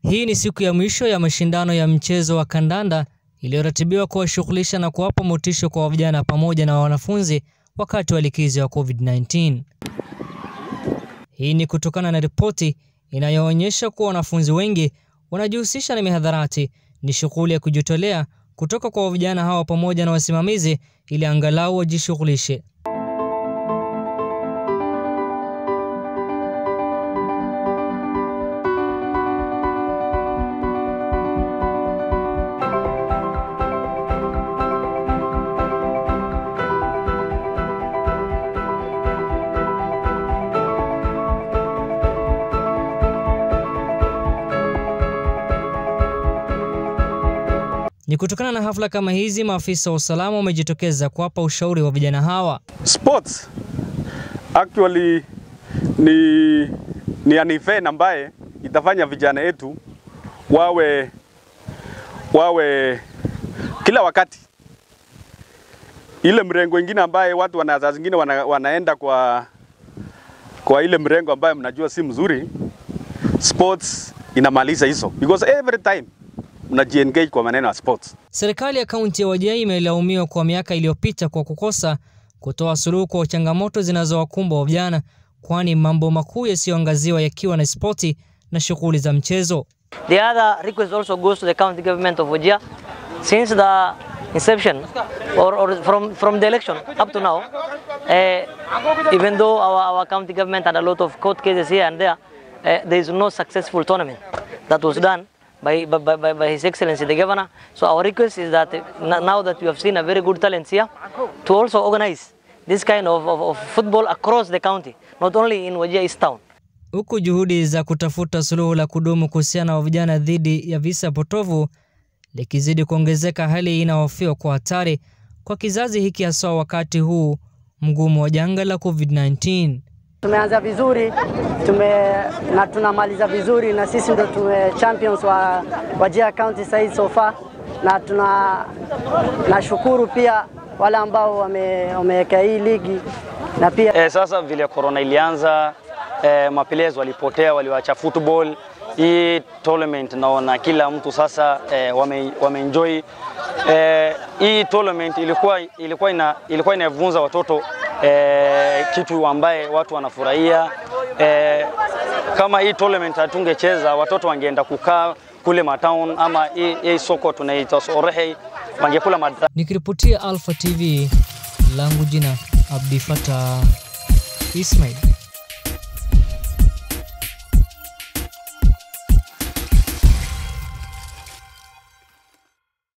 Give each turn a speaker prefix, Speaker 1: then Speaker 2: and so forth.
Speaker 1: Hii ni siku ya mwisho ya mashindano ya mchezo wa kandanda iliyoratibiwa kuwashughulisha na kuwapa motisha kwa vijana pamoja na wanafunzi wakati wa likizo ya COVID-19. Hii ni kutokana na ripoti inayoonyesha kuwa wanafunzi wengi wanajihusisha na mihadharati. Ni shughuli ya kujitolea kutoka kwa vijana hawa pamoja na wasimamizi ili angalau wajishughulishe. Ni kutokana na hafla kama hizi, maafisa wa usalama wamejitokeza kuwapa ushauri wa vijana hawa.
Speaker 2: Sports actually ni, ni an event ambaye itafanya vijana wetu wawe wawe kila wakati ile mrengo ingine ambaye watu wana saa zingine wana, wanaenda kwa kwa ile mrengo ambaye mnajua si mzuri. Sports inamaliza hizo because every time mnajiengage kwa maneno ya sports.
Speaker 1: Serikali ya kaunti ya Wajir imelaumiwa kwa miaka iliyopita kwa kukosa kutoa suluhu kwa changamoto zinazowakumba vijana, kwani mambo makuu yasiyoangaziwa yakiwa na spoti na shughuli za mchezo.
Speaker 3: The other request also goes to the county government of Wajir. Since the inception or, or from, from the election up to now, uh, even though our, our county government had a lot of court cases here and there, uh, there is no successful tournament that was done by, by, by, by His Excellency the Governor. So our request is that uh, now that we have seen a very good talent here, to also organize this kind of, of, of football across the county, not only in Wajir East Town.
Speaker 1: Huku juhudi za kutafuta suluhu la kudumu kuhusiana na vijana dhidi ya visa potovu likizidi kuongezeka, hali hii inahofiwa kwa hatari kwa kizazi hiki, hasa wakati huu mgumu wa janga la COVID-19.
Speaker 4: Tumeanza vizuri tume, na tunamaliza vizuri na sisi ndo tume champions wa Wajir County sasa so far, na tuna nashukuru pia wale ambao wameweka hii ligi na pia
Speaker 5: e, sasa vile corona ilianza e, maplayers walipotea, waliwacha football hii tournament naona kila mtu sasa e, wame, wameenjoy e, hii tournament ilikuwa, ilikuwa, ina, ilikuwa inavunza watoto e, kitu ambaye watu wanafurahia e, kama hii tournament hatungecheza watoto wangeenda kukaa kule matown ama hii, hii soko tunaita Sorehe wangekula madra.
Speaker 1: Nikiripotia Alpha TV langu jina Abdi Fatah Ismail.